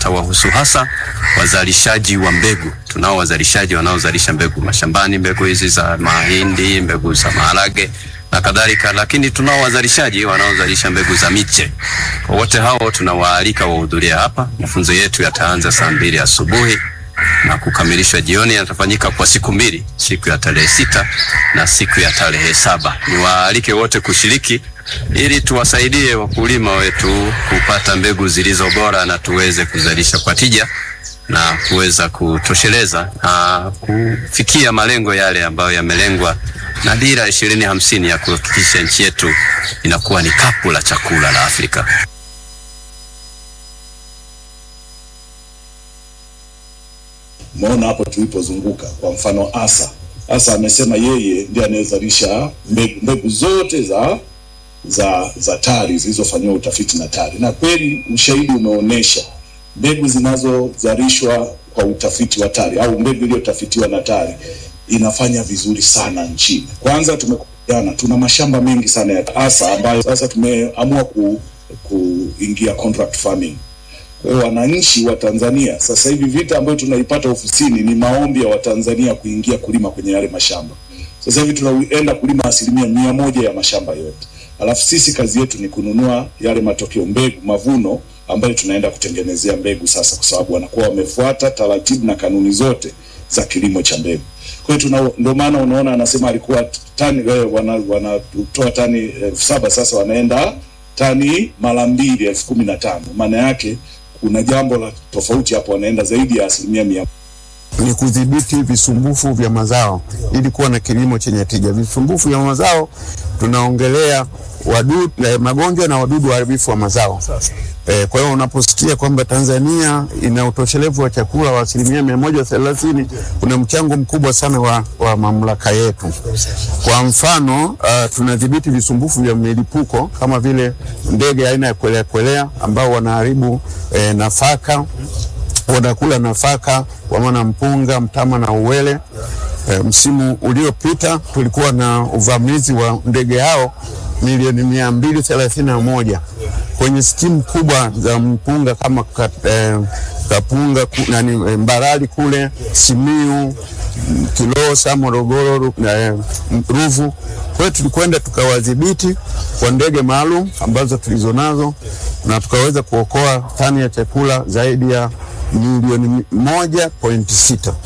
yatawahusu hasa wazalishaji wa mbegu. Tunao wazalishaji wanaozalisha mbegu mashambani, mbegu hizi za mahindi, mbegu za maharage na kadhalika, lakini tunao wazalishaji wanaozalisha mbegu za miche. Kwa wote hao tunawaalika wahudhuria hapa. Mafunzo yetu yataanza saa mbili asubuhi na kukamilishwa jioni. Yatafanyika kwa siku mbili, siku ya tarehe sita na siku ya tarehe saba. Niwaalike wote kushiriki ili tuwasaidie wakulima wetu kupata mbegu zilizo bora na tuweze kuzalisha kwa tija na kuweza kutosheleza na kufikia malengo yale ambayo yamelengwa na dira ishirini hamsini ya kuhakikisha nchi yetu inakuwa ni kapu la chakula la Afrika. Umeona hapo tulipozunguka, kwa mfano Asa Asa amesema yeye ndiye anayezalisha mbegu, mbegu zote za za za TARI zilizofanyiwa utafiti na TARI, na kweli ushahidi umeonyesha mbegu zinazozalishwa kwa utafiti wa TARI au mbegu iliyotafitiwa na TARI inafanya vizuri sana nchini. Kwanza tumekubaliana, tuna mashamba mengi sana ya Asa ambayo sasa tumeamua ku, kuingia contract farming. Kwa hiyo wananchi wa Tanzania sasa hivi vita ambayo tunaipata ofisini ni maombi ya Watanzania kuingia kulima kwenye yale mashamba. Sasa hivi tunaenda kulima asilimia mia moja ya mashamba yote, alafu sisi kazi yetu ni kununua yale matokeo, mbegu, mavuno ambayo tunaenda kutengenezea mbegu sasa, kwa sababu wanakuwa wamefuata taratibu na kanuni zote za kilimo cha mbegu. Kwa hiyo tuna ndio maana unaona anasema alikuwa tani wanatoa wana, wana tani elfu saba sasa wanaenda tani mara mbili elfu kumi na tano maana yake kuna jambo la tofauti hapo, wanaenda zaidi ya asilimia mia ni kudhibiti visumbufu vya mazao ili kuwa na kilimo chenye tija. Visumbufu vya mazao tunaongelea wadudu, eh, magonjwa na wadudu waharibifu wa mazao. Eh, kwa hiyo unaposikia kwamba Tanzania ina utoshelevu wa chakula wa asilimia mia moja thelathini kuna mchango mkubwa sana wa, wa mamlaka yetu. Kwa mfano uh, tunadhibiti visumbufu vya milipuko kama vile ndege aina ya kwelea kwelea ambao wanaharibu eh, nafaka wanakula nafaka kwa maana mpunga, mtama na uwele. E, msimu uliopita tulikuwa na uvamizi wa ndege hao milioni mia mbili thelathini na moja kwenye skimu kubwa za mpunga kama kat, eh, Kapunga ku, nani, eh, Mbarali kule Simiu, Kilosa, Morogoro, eh, Ruvu. Kwa hiyo tulikwenda tukawadhibiti kwa ndege maalum ambazo tulizonazo na tukaweza kuokoa tani ya chakula zaidi ya milioni moja pointi sita.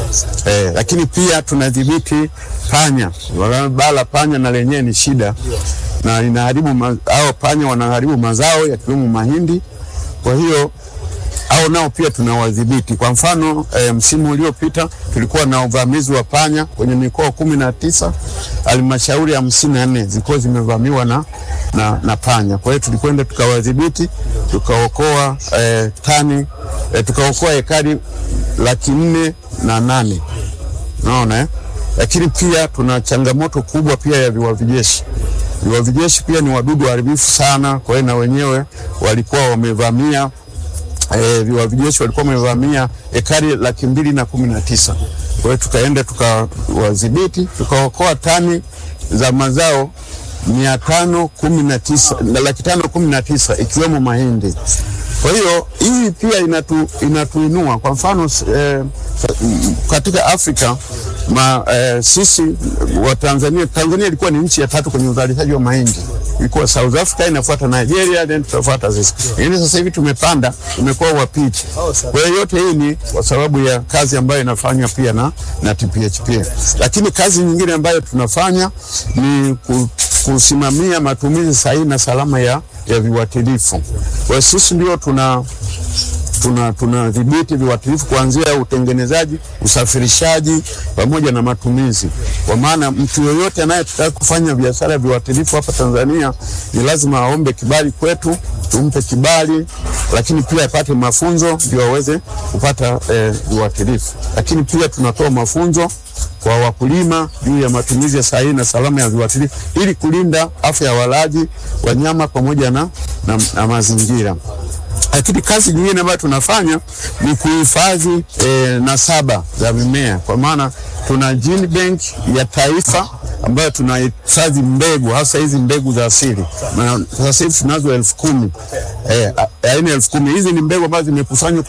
Eh, lakini pia tunadhibiti panya. Bala panya na lenyewe ni shida na inaharibu hao panya wanaharibu mazao yakiwemo mahindi. Kwa hiyo au nao pia tunawadhibiti. Kwa mfano e, msimu uliopita tulikuwa na uvamizi wa panya kwenye mikoa kumi na tisa halmashauri hamsini na nne zilikuwa zimevamiwa na, na, na panya. Kwa hiyo tulikwenda tukawadhibiti tukaokoa e, tani e, tukaokoa ekari laki nne na nane naona eh? Lakini pia tuna changamoto kubwa pia ya viwavi jeshi. Viwavi jeshi pia ni wadudu waharibifu sana, kwa hiyo na wenyewe walikuwa wamevamia E, viwavi jeshi walikuwa wamevamia ekari laki mbili na kumi na tisa. Kwa hiyo tukaenda tukawadhibiti tukaokoa tani za mazao mia tano kumi na tisa laki tano kumi na tisa ikiwemo mahindi. Kwa hiyo hii pia inatu, inatuinua kwa mfano eh, katika Afrika ma, eh, sisi wa Tanzania, Tanzania ilikuwa ni nchi ya tatu kwenye uzalishaji wa mahindi, ilikuwa South Africa inafuata Nigeria, then tutafuata sisi, lakini sasa hivi tumepanda, tumekuwa wa pili. Kwa hiyo yote hii ni kwa sababu ya kazi ambayo inafanywa pia na, na TPHP, lakini kazi nyingine ambayo tunafanya ni ku, kusimamia matumizi sahihi na salama ya, ya viuatilifu. Kwa hiyo sisi ndio tuna tuna tunadhibiti viuatilifu kuanzia utengenezaji, usafirishaji pamoja na matumizi. Kwa maana mtu yoyote anayetaka kufanya biashara ya viuatilifu hapa Tanzania ni lazima aombe kibali kwetu, tumpe kibali, lakini pia apate mafunzo ndio aweze kupata eh, viuatilifu. Lakini pia tunatoa mafunzo kwa wakulima juu ya matumizi ya sahihi na salama ya viuatilifu ili kulinda afya ya walaji, wanyama pamoja na, na, na mazingira lakini kazi nyingine ambayo tunafanya ni kuhifadhi e, nasaba za mimea, kwa maana tuna gene bank ya taifa ambayo tunahifadhi mbegu hasa hizi mbegu za asili. Sasa hivi tunazo elfu kumi e, aina elfu kumi hizi ni mbegu ambazo zimekusanywa